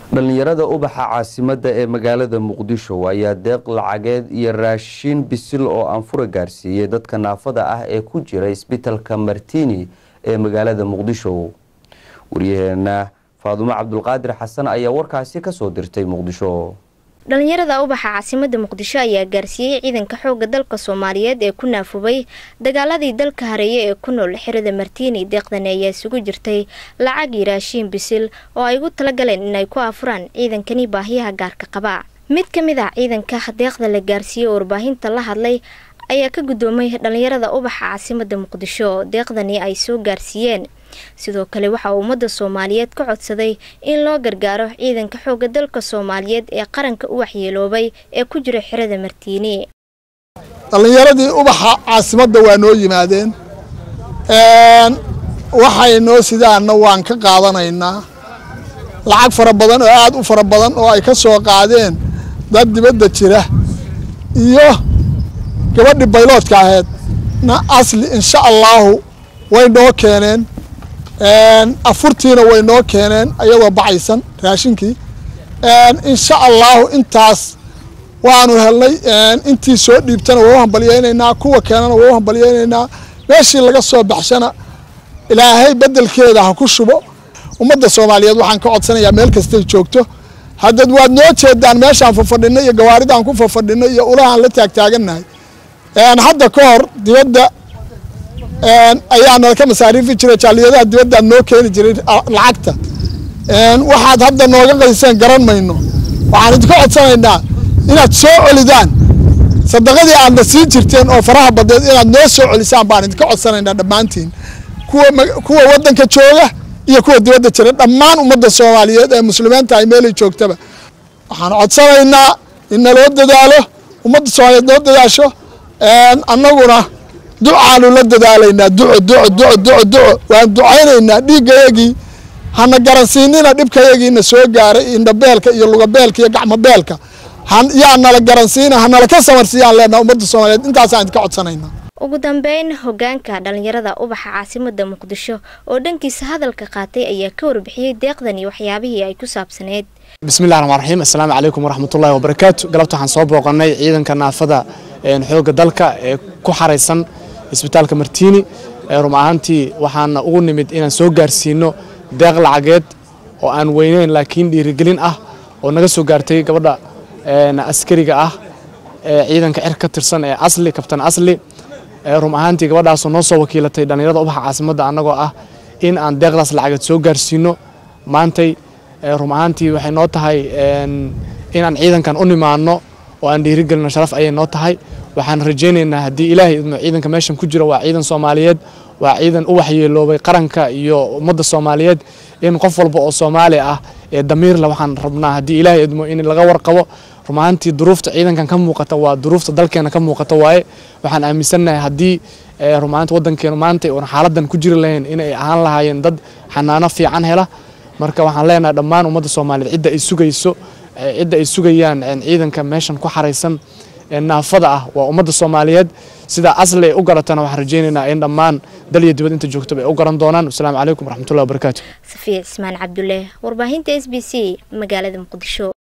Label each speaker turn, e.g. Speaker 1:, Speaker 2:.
Speaker 1: dhallinyarada ubaxa caasimadda ee magaalada muqdisho ayaa deeq lacageed iyo raashin bisil oo aanfura gaarsiiyey dadka naafada ah ee ku jira isbitalka martini ee magaalada muqdisho waryaheena faadumo cabdulqaadir xasan ayaa warkaasi kasoo dirtay muqdisho
Speaker 2: dhalinyarada ubaxa caasimada muqdisho ayaa gaarsiiyey ciidanka xooga dalka soomaaliyeed ee ku naafubay dagaaladii dalka hareeye ee ku nool xirada martiini deeqdani ayaa isugu jirtay lacag iyo raashiin bisil oo ay ugu talagaleen inay ku afuraan ciidankani baahiyaha gaarka qaba mid ka mid ah ciidanka deeqda la gaarsiiyey oo warbaahinta la hadlay ayaa ka guddoomay dhalinyarada ubaxa caasimada muqdisho deeqdani ay soo gaarsiiyeen sidoo kale waxaa ummadda soomaaliyeed ka codsaday in loo gargaaro ciidanka xooga dalka soomaaliyeed ee qaranka u waxyeeloobay ee ku jira xirada martiini
Speaker 3: dhallinyaradii ubaxa caasimadda waa noo yimaadeen waxay noo sidaanna waan ka qaadanaynaa lacag fara badan oo aad u fara badan oo ay ka soo qaadeen dad dibadda jira iyo gabadhii bayloodka ahayd na asli insha allaahu way noo keeneen afurtiina way noo keeneen ayadoo bacaysan raashinkii insha allaahu intaas waanu helnay intii soo dhiibtana waa u hambalyaynaynaa kuwa keenana waa u hambalyaynaynaa meeshii laga soo baxshana ilaahay bedelkeeda ha ku shubo ummadda soomaaliyeed waxaan ka codsanayaa meel kastay joogto haddad waad noo jeedaan meeshaan fafadhinay iyo gawaaridaan ku fafadhinay iyo ulahaan la taagtaagannahay hadda ka hor dibadda ayaa nala ka masaariifi jiray jaaliyadaha dibaddaa noo keeni jiray lacagta waxaad hadda nooga qayseen garan mayno waxaan idinka codsanaynaa inaad soo celidaan sadaqadii aadna siin jirteen oo faraha badeed inaad noo soo celisaan baan idinka codsanaynaa dhammaantiin kuwa waddanka jooga iyo kuwa dibadda jira dhammaan ummadda soomaaliyeed ee muslimiinta ay meelay joogtaba waxaan codsanaynaa in naloo dadaalo ummadda soomaaliyeed noo dadaasho annaguna ducaanu la dadaalaynaa duco duco duco duco duco waan ducaynaynaa dhiiggayagii hana garansiinina dhibkayagiina soo gaaray indhabeelka iyo lugabeelka iyo gacmobeelka yaa nala garansiina hanala ka samarsiiyaan leenaha ummadda soomaaliyeed intaasaan idinka codsanaynaa
Speaker 2: ugu dambeyn hogaanka dhalinyarada ubaxa caasimada muqdisho oo dhankiisa hadalka qaatay ayaa ka warbixiyey deeqdan iyo waxyaabihii ay ku saabsaneyd
Speaker 4: bismillahi raxmaan raxiim assalaamu calaykum waraxmatullahi wabarakaatu galabta waxaan soo booqannay ciidanka naafada xoogga dalka ee ku xaraysan isbitaalka martiini rum ahaantii waxaana ugu nimid inaan soo gaarsiino deeq lacageed oo aan weyneyn laakiin dhiirigelin ah oo naga soo gaartay gabadha askariga ah ee ciidanka cir ka tirsan ee asli kabtan asli rum ahaantii gabadhaasoo noo soo wakiilatay dhallinyarada ubaxa caasimadda annagoo ah in aan deeqdaas lacageed soo gaarsiino maantay rum ahaantii waxay noo tahay inaan ciidankan u nimaano oo aan dhiirigelino sharaf ayay noo tahay waxaan rajaynaynaa haddii ilaahay idmo ciidanka meeshan ku jira waa ciidan soomaaliyeed waa ciidan u waxyeeloobay qaranka iyo ummadda soomaaliyeed in qof walba oo soomaali ah ee damiirle waxaan rabnaa haddii ilaahay idmo in laga warqabo rumaantii duruufta ciidankan ka muuqata waa duruufta dalkeena ka muuqata waaye waxaan aaminsannahay haddii rumaanti waddankeenu maanta oon xaaladan ku jiri lahayn inay ahaan lahaayeen dad xanaano fiican hela marka waxaan leenahay dhammaan ummadda soomaaliyeed cidda ay sugayso cidda ay sugayaan ciidanka meeshan ku xaraysan naafada ah waa ummadda soomaaliyeed sidaa asli ay u garatana waxaan rajaynaynaa in dhammaan dal iyo dibad inta joogtaba ay u garan doonaan wasalaamu calaykum waraxmatullahi wabarakaatu
Speaker 2: safiya cismaan cabdulle warbaahinta s b c magaalada muqdisho